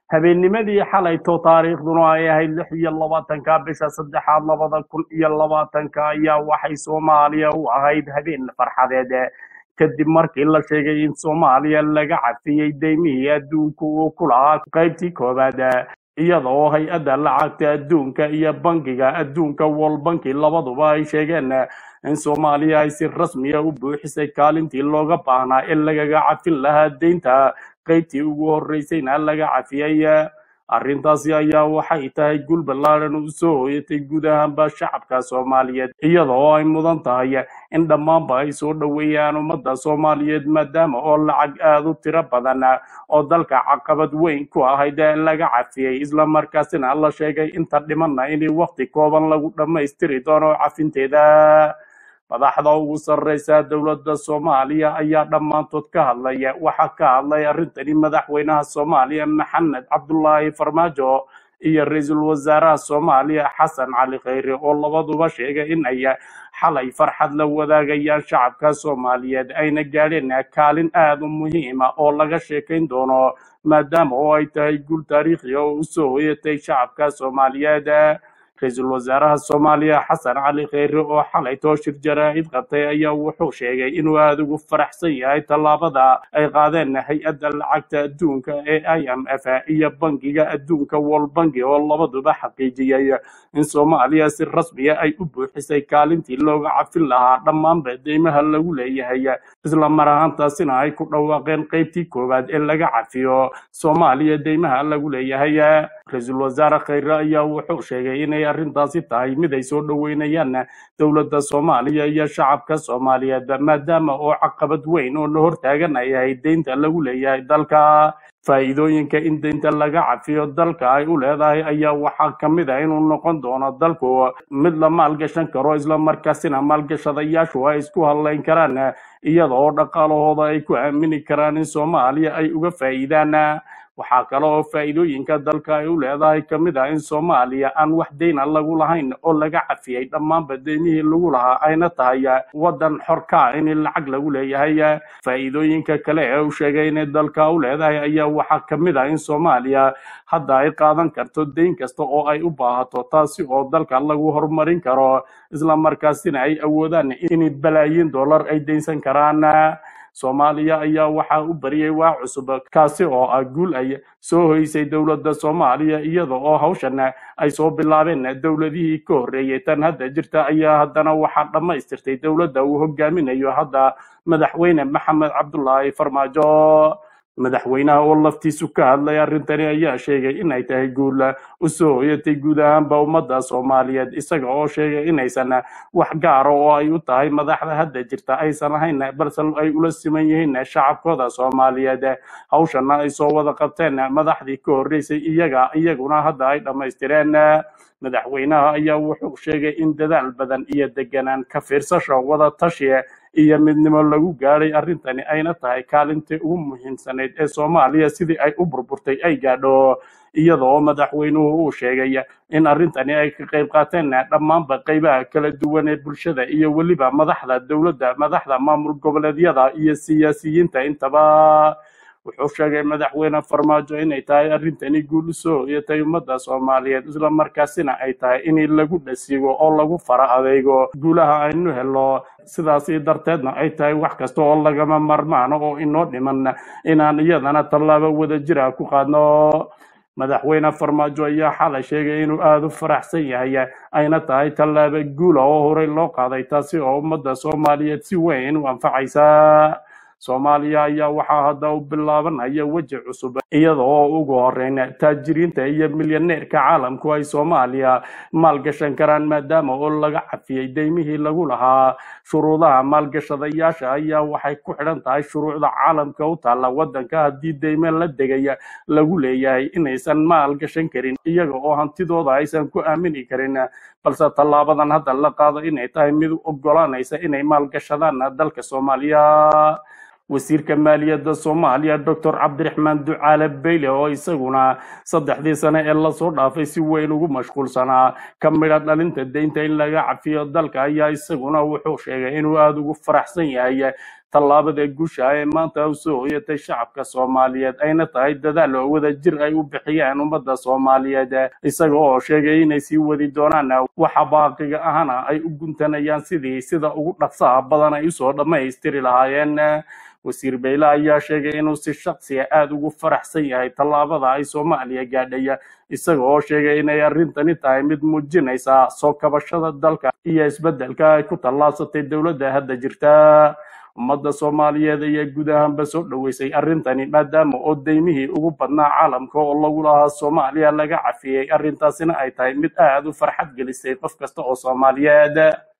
habeennimadii xalayto taariikhduna ay ahayd lix iyo labaatanka bisha saddexaad labada kun iyo labaatanka ayaa waxay soomaaliya u ahayd habeen farxadeed kadib markii la sheegay in soomaaliya laga cafiyey deymihii adduunka uu ku lahaa qaybtii koowaad iyada oo hay-adda lacagta adduunka iyo bankiga adduunka world banki labaduba ay sheegeen in soomaaliya ay si rasmiya u buuxisay kaalintii looga baahnaa ee lagaga cafin lahaa deynta qaybtii ugu horreysayna laga cafiyey arrintaasi ayaa waxay tahay gul ballaaran u soo hoyatay guud ahaanba shacabka soomaaliyeed iyada oo ay mudan tahay in dhammaanba ay soo dhoweeyaan ummadda soomaaliyeed maadaama oo lacag aada u tiro badan oo dalka caqabad weyn ku ahayd laga cafiyey islamarkaasina la sheegay inta dhimanna in waqti kooban lagu dhammaystiri doono cafinteeda madaxda ugu sarreysa dowladda soomaaliya ayaa dhammaantood ka hadlaya waxaa ka hadlay arrintani madaxweynaha soomaaliya maxamed cabdulaahi farmaajo iyo ra-iisul wasaaraha soomaaliya xasan cali khayre oo labaduba sheegay in ay xalay farxad la wadaagayaan shacabka soomaaliyeed ayna gaadheen kaalin aada u muhiima oo laga sheekayn doono maadaama oo ay tahay guul taariikhi oo u soo hoyatay shacabka soomaaliyeed ra-iisul wasaaraha soomaaliya xasan cali kheyre oo xalay tooshir jaraa'id qabtay ayaa wuxuu sheegay inuu aada ugu faraxsan yahay tallaabada ay qaadeen hay-adda lacagta adduunka ee i m f iyo bankiga adduunka world banki oo labaduba xaqiijiyey in soomaaliya si rasmiya ay u buuxisay kaalintii looga cafin lahaa dhammaanba deymaha lagu leeyahay isla mar ahaantaasina ay ku dhawaaqeen qaybtii koowaad ee laga cafiyo soomaaliya deymaha lagu leeyahay ra-iisul wasaare kheyre ayaa wuxuu sheegay inay arrintaasi tahay mid ay soo dhoweynayaan dowladda soomaaliya iyo shacabka soomaaliyeed maadaama oo caqabad weyn oo la hortaagan ay ahayd deynta lagu leeyahay dalka faa'iidooyinka in deynta laga cafiyo dalka ay u leedahay ayaa waxaa ka mid ah inuu noqon doono dalku mid la maalgashan karo islamarkaasina maalgashadayaashu ay isku hadlayn karaan iyada oo dhaqaalahooda ay ku aamini karaan in soomaaliya ay uga faa'iidaan waxaa kale oo faa'iidooyinka dalka ay u leedahay ka mid ah in soomaaliya aan wax deyna lagu lahayn oo laga cafiyey dhammaanba deymihii lagu lahaa ayna tahay waddan xorkaa in lacag lagu leeyahay faa'iidooyinka kale ee uu sheegay inay dalka u leedahay ayaa waxaa ka mid ah in soomaaliya hadda ay qaadan karto deyn kasta oo ay u baahato taasi oo dalka lagu horumarin karo islamarkaasina ay awoodaan in balaayiin dollar ay deynsan karaan soomaaliya ayaa waxaa u bariyey waa cusub kaasi oo ah guul ay soo hoysay dowladda soomaaliya iyada oo hawshan ay soo bilaabeen dowladihii ka horreeyey tan hadda jirta ayaa haddana waxaa dhammaystirtay dowladda uu hogaaminayo hadda madaxweyne maxamed cabdulaahi farmaajo madaxweynaha oo laftiisu ka hadlay arrintani ayaa sheegay inay tahay guul u soo hoyatay guud ahaanba ummadda soomaaliyeed isaga oo sheegay inaysan wax gaara oo ay u tahay madaxda hadda jirta aysan ahayn balse ay ula siman yihiin shacabkooda soomaaliyeed hawshana ay soo wada qabteen madaxdii ka horreysay iyaga iyaguna hadda ay dhammaystireen madaxweynaha ayaa wuxuu sheegay in dadaal badan iyo deganaan ka fiirsasho wada tashi iyo midnimo lagu gaadhay arrintani ayna tahay kaalintii ugu muhiimsanayd ee soomaaliya sidii ay u burburtay ay gaadho iyada oo madaxweynuhu uu sheegay in arrintani ay ka qayb qaateen dhammaanba qaybaha kala duwan ee bulshada iyo weliba madaxda dowladda madaxda maamul goboleedyada iyo siyaasiyiinta intaba wuxuu sheegay madaxweyne farmaajo inay tahay arrintani guul u soo hoyatay ummadda soomaaliyeed islamarkaasina ay tahay in lagu dhasigo oo lagu fara adeego guulaha aynu helo sidaasi darteedna ay tahay wax kasta oo lagama marmaano oo inoo dhiman inaan iyadana tallaabo wada jira ku qaadno madaxweyne farmaajo ayaa xalay sheegay inuu aada u faraxsan yahay ayna tahay tallaabo guula oo horey loo qaaday taasi oo ummadda soomaaliyeed si weyn u anfacaysa soomaaliya ayaa waxaa hadda u bilaabanaya weji cusub iyada oo ugu horeyn taajiriinta iyo milyaneerka caalamku ay soomaaliya maalgashan karaan maadaama oo laga cafiyey deymihii lagu lahaa shuruudaha maalgashadayaasha ayaa waxay ku xidhan tahay shuruucda caalamka u taalla waddanka haddii deyme la degaya lagu leeyahay inaysan maalgashan karin iyaga oo hantidooda aysan ku aamini karin balse tallaabadan hadda la qaado inay tahay mid u ogolaanaysa inay maalgashadaan dalka soomaaliya wasiirka maaliyadda soomaaliya doctor cabdiraxmaan ducaale beyle oo isaguna saddexdii sane ee lasoo dhaafay si weyn ugu mashquulsanaa ka midha dhalinta deynta in laga cafiyo dalka ayaa isaguna wuxuu sheegay inuu aada ugu faraxsan yahay tallaabada guusha ee maanta u soo hoyatay shacabka soomaaliyeed ayna tahay dadaal oo wada jir ay u bixiyeen ummadda soomaaliyeed isaga oo sheegay inay sii wadi doonaan waxa baaqiga ahana ay u guntanayaan sidii sida ugu dhaqsaha badan ay usoo dhammaystiri lahaayeen wasiir beyle ayaa sheegay inuu si shaksiya aada ugu faraxsan yahay tallaabada ay soomaaliya gaadhaya isaga oo sheegay inay arrintani tahay mid muujinaysa soo kabashada dalka iyo isbeddelka ay ku tallaabsatay dowladda hadda jirta ummadda soomaaliyeed ayaa guud ahaanba soo dhoweysay arrintani maadaama oo deymihii ugu badnaa caalamka oo lagu lahaa soomaaliya laga cafiyey arrintaasina ay tahay mid aada u farxad gelisay qof kasta oo soomaaliyeed